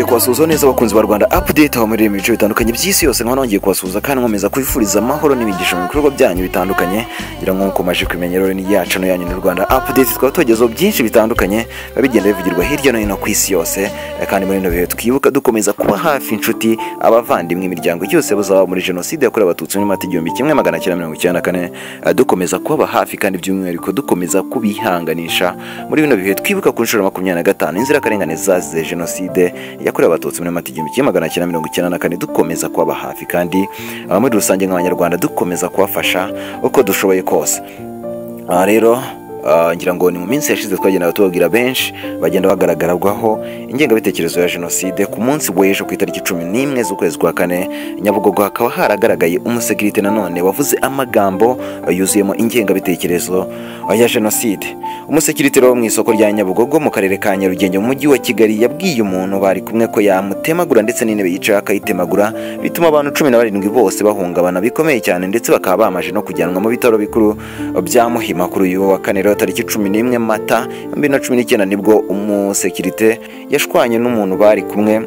kubasuhuza neza abakunzi ba rwanda update aho muri ibice bitandukanye by'isi yose nkaba nongeye kubasuhuza kandi nkomeza kwifuriza amahoro n'imigisha mu bikorwa byanyu bitandukanye ngira ngo mukomeje kumenyera rero yacu no yanyu ni rwanda update twaba tugezeho byinshi bitandukanye biba bigenda bivugirwa hirya no hino ku isi yose kandi muri bino bihe twibuka dukomeza kuba hafi inshuti abavandimwe imiryango yose buzaba muri jenoside yakorewe abatutsi muri mata igihumbi kimwe magana cyenda mirongo icyenda na kane eh, dukomeza kubaba hafi kandi by'umwihariko dukomeza kubihanganisha muri bino bihe twibuka ku nshuro ya makumyabiri na gatanu inzirakarengane zazize jenoside yakorewe abatutsi muri mata igihumbi kimwe magana cyenda mirongo icyenda na kane dukomeza kubaba hafi kandi ah, muri rusange nk'abanyarwanda dukomeza kubafasha uko dushoboye kose aha rero ah, ngira ngo ni mu minsi yashize twagendaga tubabwira benshi bagenda bagaragarwaho ingengabitekerezo ya jenoside ku munsi w'ejo ku itariki cumi n'imwe z'ukwezi kwa kane nyabugogo hakaba haragaragaye umusekirite nanone wavuze amagambo ah, yuzuyemo ingengabitekerezo ah, ya jenoside umusekirite rero wo mu isoko rya nyabugogo mu karere ka nyarugenge mu mujyi wa kigali yabwiye umuntu bari kumwe ko yamutemagura ndetse n'intebe yicaye akayitemagura bituma abantu cumi na barindwi bose bahungabana bikomeye cyane ndetse bakaba bamaje no kujyanwa mu bitaro bikuru bya muhima kuri uyu wa kane rero tariki cumi n'imwe mata bibiri na cumi n'icyenda nibwo umusekirite yashwanye n'umuntu bari kumwe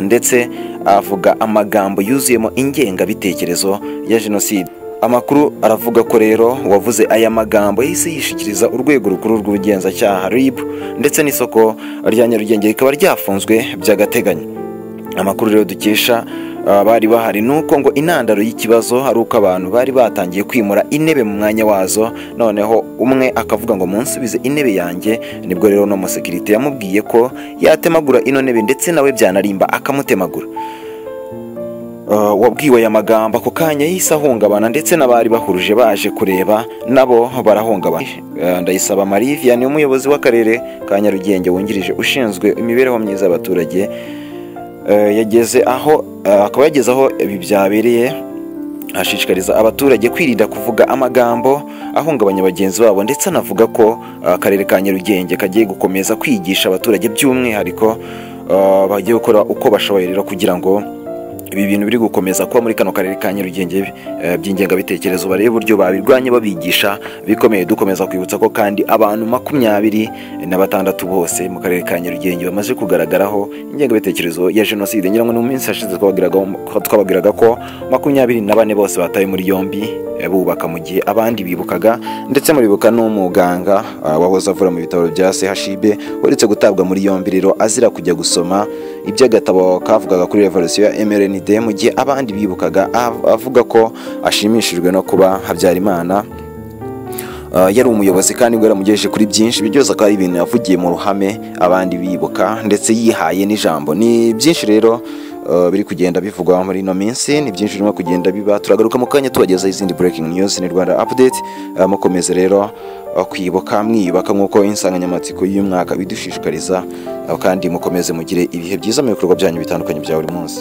ndetse avuga amagambo yuzuyemo ingengabitekerezo ya jenoside amakuru aravuga ko rero uwavuze aya magambo yahise yishikiriza urwego rukuru rw'ubugenzacyaha rib ndetse n'isoko rya nyarugenge rikaba ryafunzwe by'agateganyo amakuru rero dukesha ah, bari bahari ni uko ngo intandaro y'ikibazo ari uko abantu bari batangiye kwimura intebe mu mwanya wazo noneho umwe akavuga ngo munsubize intebe yanjye nibwo rero no musekirite yamubwiye ko yatemagura ino ntebe ndetse nawe byanarimba akamutemagura Uh, wabwiwe aya magambo ako kanya yahise ahungabana ndetse n'abari bahuruje baje kureba nabo barahungabana Uh, ndayisaba mariviya ni umuyobozi w'akarere ka nyarugenge wungirije ushinzwe imibereho myiza y'abaturage Eh, yageze aho eh, akaba yageze aho ibi byabereye ashishikariza abaturage kwirinda kuvuga amagambo ahungabanya bagenzi babo ndetse anavuga ko eh, akarere ka nyarugenge kagiye gukomeza kwigisha abaturage by'umwihariko eh, bagiye gukora uko bashoboye rero kugira ngo ibi bintu biri gukomeza kuba muri kano karere ka nyarugenge eh, by'ingengabitekerezo barebe uburyo babirwanya babigisha bikomeye dukomeza kwibutsa ko kandi abantu makumyabiri na batandatu bose mu karere ka nyarugenge bamaze kugaragaraho ingengabitekerezo ya jenoside ngira ngo ni mu minsi yashize twababwiragaho- twababwiraga ko makumyabiri na bane bose batawe muri yombi eh, bubaka mu gihe abandi bibukaga ndetse muribuka n'umuganga ah, wahoze avura mu bitaro bya chib uretse gutabwa muri yombi rero azira kujya gusoma iby'agatabo kavugaga kuri revolisiyo ya mrnd mu gihe abandi bibukaga av- avuga ko ashimishijwe no kuba habyarimana Uh, yari umuyobozi kandi ubwo yaramugejeje kuri byinshi ibyo byose akaba ari ibintu yavugiye mu ruhame abandi bibuka ndetse yihaye n'ijambo ni byinshi rero uh, biri kugenda bivugwa muri ino minsi ni byinshi birimo kugenda biba turagaruka mu kanya tubagezaho izindi breaking news ni rwanda update uh, mukomeze rero uh, kwibuka mwiyubaka nk'uko insanganyamatsiko y'uyu mwaka bidushishikariza uh, kandi mukomeze mugire ibihe byiza mu bikorwa byanyu bitandukanye bya buri munsi